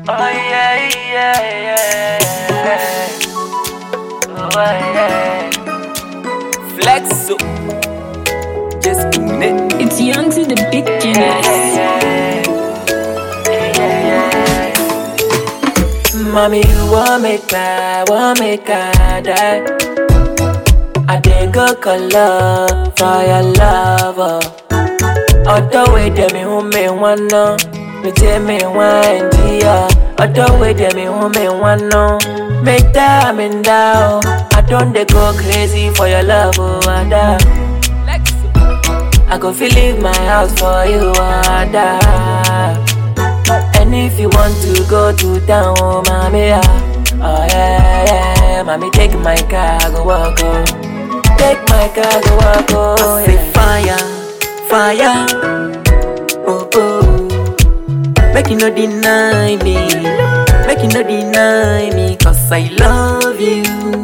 Oh yeah, yeah, yeah. Oh yeah. Flex up. Just doing it. It's young to the big Yeah, genius. yeah, yeah. Yeah, yeah. Mommy, you want make I, want make I die. I dey go color for your lover. Other way dem me who me wanna, me tell me wine dear. Other way dem me who me wanna, make time in down. I don't dey go crazy for your love, oh Ada. Flex up. I go feel leave my house for you, Ada. And if you want to go to town, oh mommy, ah. oh yeah, yeah, mommy take my car, go walk, oh. Take my car, go walk, oh Say yeah. fire, fire. Oh oh. Make you no deny me. Make you no deny me. Cause I love you.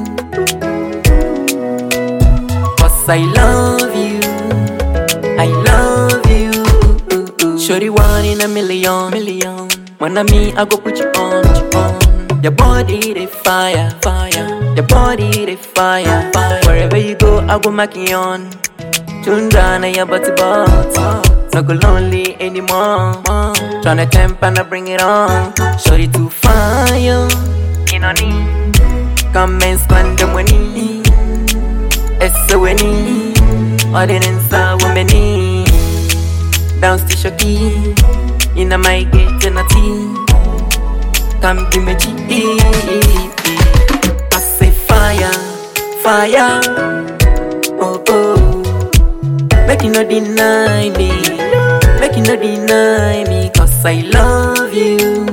Cause I love you. I love you. Shorty one in a million, million. When I meet, I go put you on, put you on. Your body they fire, fire. Your body they fire, fire. Wherever you go, I go mark you on. Tundra na your body bout. No go lonely anymore. Tryna temp and I bring it on. Shorty to fire. You know need. Come and spend the money. It's so any. Ordinance women. Bounce to shocky. In a my gate and a tea. Come give me G. I say fire, fire. Oh oh. Make you no deny me. Make you no deny me. Cause I love you.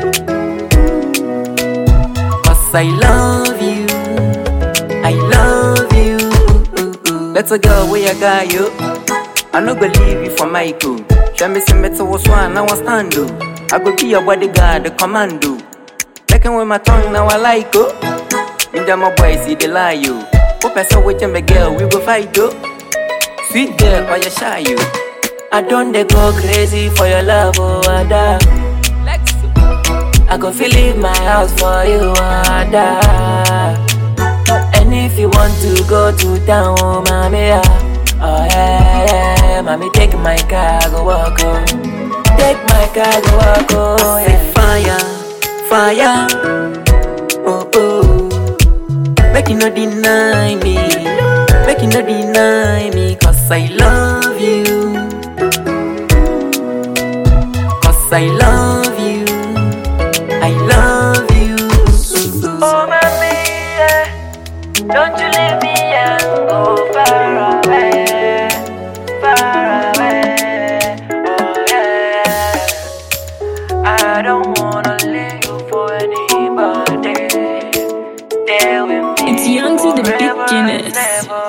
Cause I love you. I love you. Let's go where I got you. I no go leave you for Michael. Show me some better was one, now I stand up. I go be your bodyguard, the commando. Taking with my tongue, now I like it. Me and my boys see the lie you. Hope I saw with my girl, we go fight though. Sweet girl, why you shy you? I don't dey go crazy for your love, oh Ada. Flex up. I go feel leave my house for you, Ada. And if you want to go to town, oh mommy, ah. oh yeah, yeah, mommy take my car, go walk, oh. Take my car, go walk, oh Say yeah. fire, fire. Oh oh. Make you no deny me. Make you no deny me. Cause I love you. Cause I love you. I love you. Oh mommy, yeah. don't you leave me and go far away, far away. Oh yeah, I don't wanna leave you for anybody. Stay with me. It's young to the big forever and Guinness. ever.